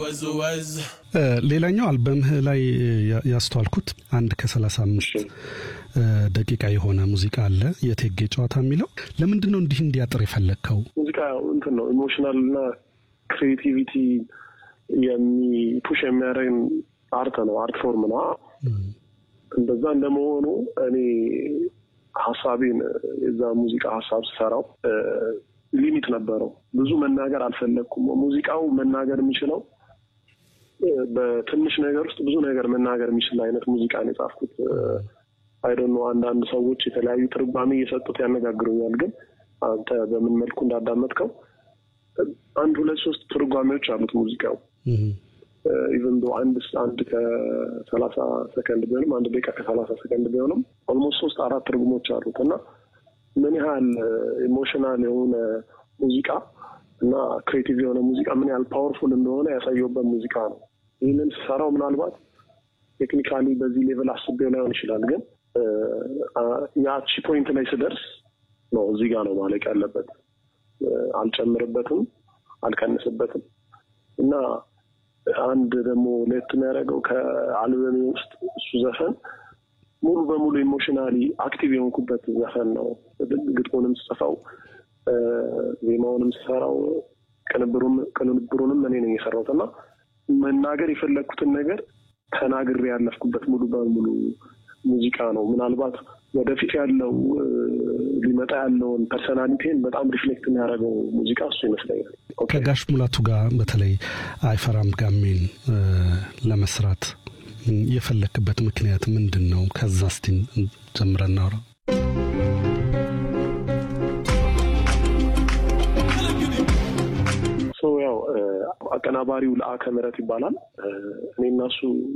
ወዝ ወዝ ሌላኛው አልበምህ ላይ ያስተዋልኩት አንድ ከሰላሳ አምስት ደቂቃ የሆነ ሙዚቃ አለ የቴጌ ጨዋታ የሚለው ለምንድን ነው እንዲህ እንዲያጥር የፈለግከው? ሙዚቃ እንትን ነው ኢሞሽናል እና ክሬቲቪቲ የሚፑሽ የሚያደርግ አርት ነው፣ አርት ፎርም ነው። እንደዛ እንደመሆኑ እኔ ሀሳቤን የዛ ሙዚቃ ሀሳብ ስሰራው ሊሚት ነበረው። ብዙ መናገር አልፈለግኩም። ሙዚቃው መናገር የሚችለው በትንሽ ነገር ውስጥ ብዙ ነገር መናገር የሚችል አይነት ሙዚቃ ነው የጻፍኩት። አይዶኖ አንዳንድ ሰዎች የተለያዩ ትርጓሜ እየሰጡት ያነጋግሩኛል። ግን አንተ በምን መልኩ እንዳዳመጥከው አንድ ሁለት ሶስት ትርጓሜዎች አሉት ሙዚቃው ኢቨን ዶ አንድ አንድ ከሰላሳ ሰከንድ ቢሆንም አንድ ደቂቃ ከሰላሳ ሰከንድ ቢሆንም ኦልሞስት ሶስት አራት ትርጉሞች አሉት እና ምን ያህል ኢሞሽናል የሆነ ሙዚቃ እና ክሬቲቭ የሆነ ሙዚቃ ምን ያህል ፓወርፉል እንደሆነ ያሳየውበት ሙዚቃ ነው። ይህንን ስሰራው ምናልባት ቴክኒካሊ በዚህ ሌቭል አስቤው ላይሆን ይችላል፣ ግን ያቺ ፖይንት ላይ ስደርስ ነው እዚህ ጋር ነው ማለቅ ያለበት። አልጨምርበትም፣ አልቀንስበትም እና አንድ ደግሞ ለየት የሚያደርገው ከአልበሜ ውስጥ እሱ ዘፈን ሙሉ በሙሉ ኢሞሽናሊ አክቲቭ የሆንኩበት ዘፈን ነው። ግጥሙንም ስጽፈው ዜማውንም ስሰራው ቅንብሩንም እኔ ነኝ የሰራሁት እና መናገር የፈለግኩትን ነገር ተናግሬ ያለፍኩበት ሙሉ በሙሉ ሙዚቃ ነው። ምናልባት ወደፊት ያለው ሊመጣ ያለውን ፐርሰናሊቲን በጣም ሪፍሌክት የሚያደርገው ሙዚቃ እሱ ይመስለኛል። ከጋሽ ሙላቱ ጋር በተለይ አይፈራም ጋሜን ለመስራት የፈለክበት ምክንያት ምንድን ነው? ከዛ እስቲ ጀምረን እናውራ። ያው አቀናባሪው ለአከ ምህረት ይባላል። እኔ እና እሱ